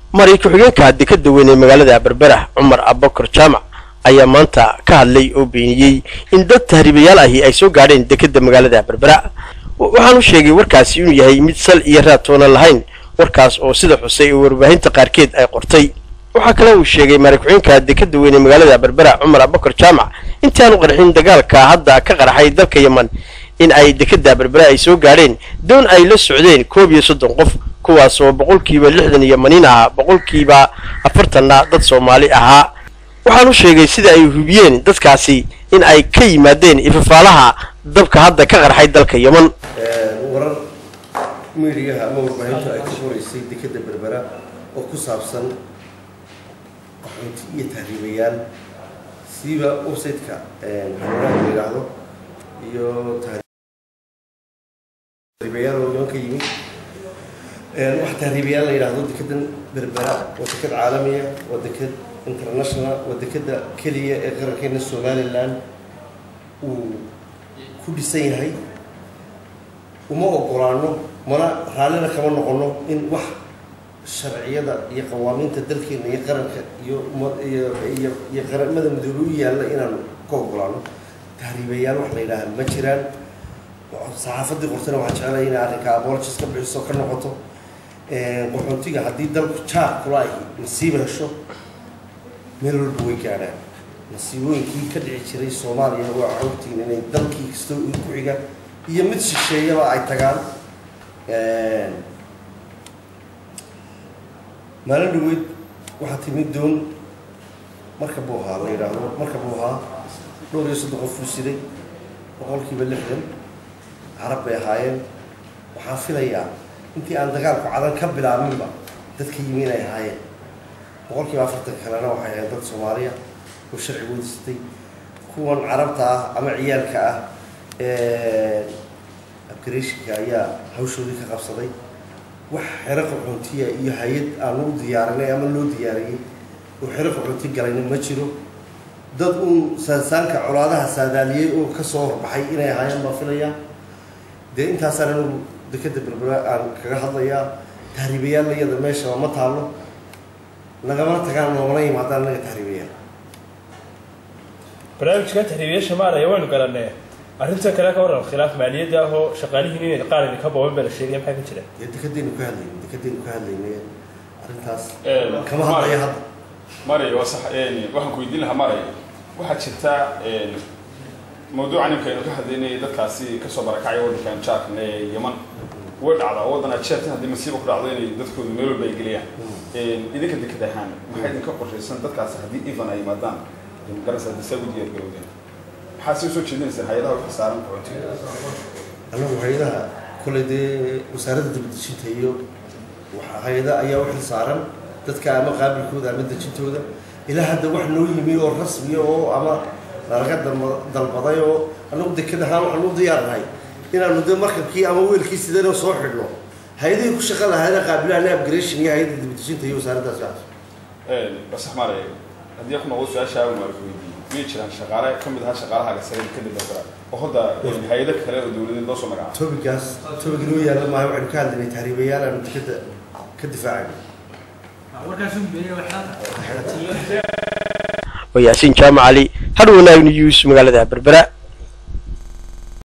mari ku-xigeenka dekada weyn ee magaalada berbera cumar abakar jaamac ayaa maanta ka hadlay oo beeniyey in dad tahriibayaal ahi ay soo gaadheen dekada magaalada berbera waxaanu sheegay warkaasi inuu yahay mid sal iyo raad toonan lahayn warkaas oo sida xusay oo warbaahinta qaarkeed ay qortay waxaa kale uu sheegay mari ku-xigeenka dekada weyn ee magaalada berbera cumar abakar jaamac intii aanu qarxin dagaalka hadda ka qarxay dalka yeman in ay dekada berbera ay soo gaadheen doon ay la socdeen koob iyo soddon qof kuwaas oo boqolkiiba lixdan iyo maniin ahaa boqolkiiba afartanna dad soomaali ahaa waxaanu sheegay sida ay hubiyeen dadkaasi in ay ka yimaadeen ifafaalaha dabka hadda ka qarxay dalka yeman warar miidiyaha ama warbaahintu ay ka horeysay dekada berbera oo ku saabsan qaxoonti iyo tahriibayaal siiba website-ka xaruuraha la yidhaahdo iyo tahriibayaal oo yeman ka yimid wax tahriibayaal la yidhaahdo dekadan berbera waa dekad caalamiya waa dekad international waa dekada keliya ee qarankeena somalilan uu ku dhisan yahay uma ogolaano mana raallina kama noqono in wax sharciyada iyo qawaamiinta dalkeena iyo qaranka iyo iyo iyo qaramada midoobe u yaalla inaan ka ogolaano tahriibayaal wax la yidhaaha ma jiraan saxaafadii qortana waxaan jeclaya inay arrinka abologis ka bixiso ka noqoto qaxoontiga haddii dalku jaar kula ay nasiiba hesho meel walba way gaadhaan nasiibooyinkii ka dhici jiray soomaaliya waa xogtiin inay dalkii kastoo ku xiga iyo mid shisheeyaba ay tagaan maalin dhaweyd waxaa timid doon marka buu ahaa la yidhaahdo marka buu ahaa dhowr iyo soddon qof uu siday boqolkiiba lixdan carab bay ahaayeen waxaan filayaa intii aan dagaalku cadan ka bilaabinba dadka yimi inay ahaayeen boqolkiiba afartan kalena waxay ahayd dad soomaaliya oo sharci wadaystay kuwan carabta ah ama ciyaalka ah abgareeshinka ayaa hawshoodii ka qabsaday wax xero qaxoontiya iyo hay-ad aanu u diyaarinay ama loo diyaariyey oo xero qaxoonti galayna ma jiro dad uun saansaanka colaadaha saadaaliyey oo kasoo horbaxay inay ahaayeen baa filayaa dee intaasaan anigu dekada berbera aan kaga hadlayaa tahriibayaal iyada meeshaba ma taallo nagamana tagaan noomana yimaadaan naga tahriibayaal barnaamijkan tahriibayaasha maaraya waynu garanee arrinta kale ka waran khilaaf maaliyadda ah oo shaqaalihiin inay qaar idinka booban baa la sheegaya maxaa ka jira dee dekadaynu ka hadlayna dekadaynu ka hadlaynay arrintaas kama hadlaya hadda maray waa sax waxaan ku weydiin lahaa maray waxaa jirta mawduucan imkaynu ka hadlaynay dadkaasi kasoo barakacaya waddankan jaarkan ee yeman way dhacdaa waddan ajeertan haddii masiiba ku dhacdo inay dadkoodu meel walba ay geliyaan idinka dekad ahaan maxaa idinka qorshaysan dadkaasi haddii evan ay yimaadaan garanaysa haddii saa ugu diyaar garowdeen maxaa sii usoo jeedinaysaa hay-adaha wixii saaran qaxootiga annagu hay-adaha kole dee wasaaradda dibadejinta iyo hay-ada ayaa u xil saaran dadka ama qaabilkooda ama dejintooda ilaa hadda wax noo yimi oo rasmiya oo ama nalaga dalbaday oo annagu dekad ahaan waxaan u diyaarnahay inaanu dee markabkii ama weelkii sideenoo soo xidhno hay-adihii ku shaqa lahaana qaabilaha le upgration iyo hay-adda dibadejinta iyo wasaaraddaas waxaas basax maray haddii ku noqdo su-aasha aan waa weydiiyey miyay jiraan shaqaale ka mid ahaa shaqaalaha gasare dekada berbera oo hadda hay-ado kale oo dawladeed loo soo magacaabo tobigaas tobig inoo yaalla maayo waxaynu ka hadlaynay tahriibayaal aanu dekada ka difaacayno waa yaasiin jaamac cali har wanaag news magaalada berbera